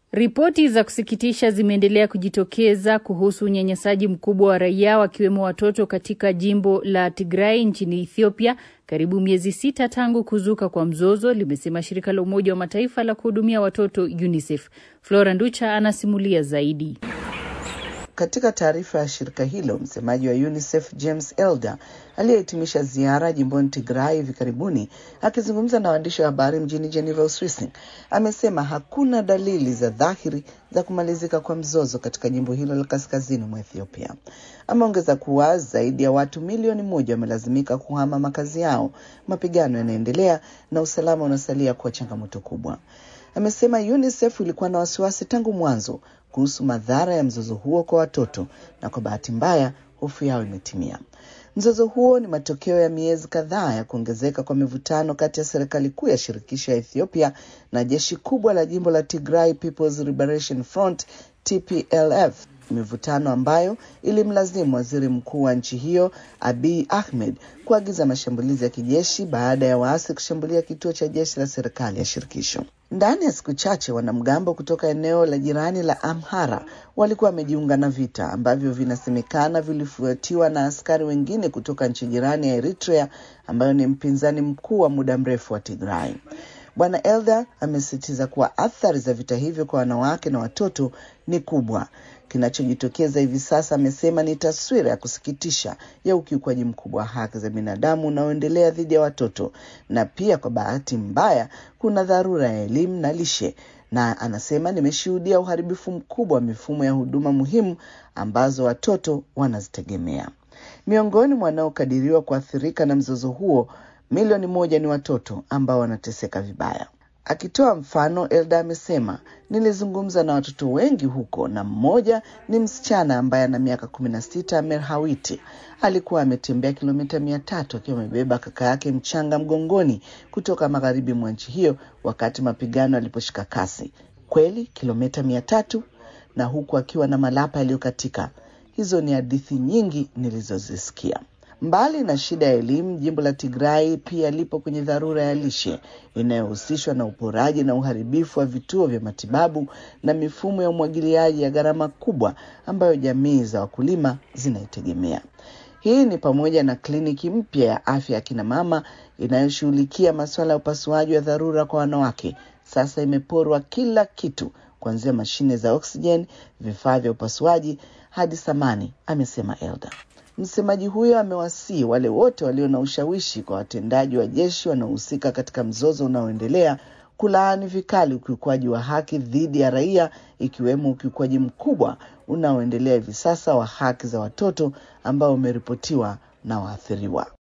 Ripoti za kusikitisha zimeendelea kujitokeza kuhusu unyanyasaji mkubwa wa raia wakiwemo watoto katika jimbo la Tigray nchini Ethiopia, karibu miezi sita tangu kuzuka kwa mzozo, limesema shirika la Umoja wa Mataifa la kuhudumia watoto UNICEF. Flora Nducha anasimulia zaidi. Katika taarifa ya shirika hilo, msemaji wa UNICEF James Elder aliyehitimisha ziara jimboni Tigray hivi karibuni, akizungumza na waandishi wa habari mjini Geneva, Uswisi, amesema hakuna dalili za dhahiri za kumalizika kwa mzozo katika jimbo hilo la kaskazini mwa Ethiopia. Ameongeza kuwa zaidi ya watu milioni moja wamelazimika kuhama makazi yao, mapigano yanaendelea na usalama unasalia kuwa changamoto kubwa. Amesema UNICEF ilikuwa na wasiwasi tangu mwanzo kuhusu madhara ya mzozo huo kwa watoto na kwa bahati mbaya hofu yao imetimia. Mzozo huo ni matokeo ya miezi kadhaa ya kuongezeka kwa mivutano kati ya serikali kuu ya shirikisho ya Ethiopia na jeshi kubwa la jimbo la Tigray People's Liberation Front TPLF, mivutano ambayo ilimlazimu waziri mkuu wa nchi hiyo Abiy Ahmed kuagiza mashambulizi ya kijeshi baada ya waasi kushambulia kituo cha jeshi la serikali ya shirikisho. Ndani ya siku chache wanamgambo kutoka eneo la jirani la Amhara walikuwa wamejiunga na vita ambavyo vinasemekana vilifuatiwa na askari wengine kutoka nchi jirani ya Eritrea ambayo ni mpinzani mkuu wa muda mrefu wa Tigray. Bwana Elder amesisitiza kuwa athari za vita hivyo kwa wanawake na watoto ni kubwa. Kinachojitokeza hivi sasa, amesema, ni taswira ya kusikitisha ya ukiukwaji mkubwa wa haki za binadamu unaoendelea dhidi ya watoto, na pia kwa bahati mbaya kuna dharura ya elimu na lishe, na anasema, nimeshuhudia uharibifu mkubwa wa mifumo ya huduma muhimu ambazo watoto wanazitegemea. Miongoni mwa wanaokadiriwa kuathirika na mzozo huo milioni moja ni watoto ambao wanateseka vibaya. Akitoa mfano, Elda amesema nilizungumza na watoto wengi huko, na mmoja ni msichana ambaye ana miaka kumi na sita, Merhawiti. Alikuwa ametembea kilomita mia tatu akiwa amebeba kaka yake mchanga mgongoni kutoka magharibi mwa nchi hiyo wakati mapigano yaliposhika kasi. Kweli kilomita mia tatu, na huku akiwa na malapa yaliyokatika. Hizo ni hadithi nyingi nilizozisikia. Mbali na shida ya elimu, jimbo la Tigray pia lipo kwenye dharura ya lishe inayohusishwa na uporaji na uharibifu wa vituo vya matibabu na mifumo ya umwagiliaji ya gharama kubwa ambayo jamii za wakulima zinaitegemea. Hii ni pamoja na kliniki mpya ya afya ya kina mama inayoshughulikia masuala ya upasuaji wa dharura kwa wanawake. Sasa imeporwa kila kitu, kuanzia mashine za oksijeni, vifaa vya upasuaji hadi samani, amesema Elda. Msemaji huyo amewasii wale wote walio na ushawishi kwa watendaji wa jeshi wanaohusika katika mzozo unaoendelea kulaani vikali ukiukwaji wa haki dhidi ya raia, ikiwemo ukiukwaji mkubwa unaoendelea hivi sasa wa haki za watoto ambao umeripotiwa na waathiriwa.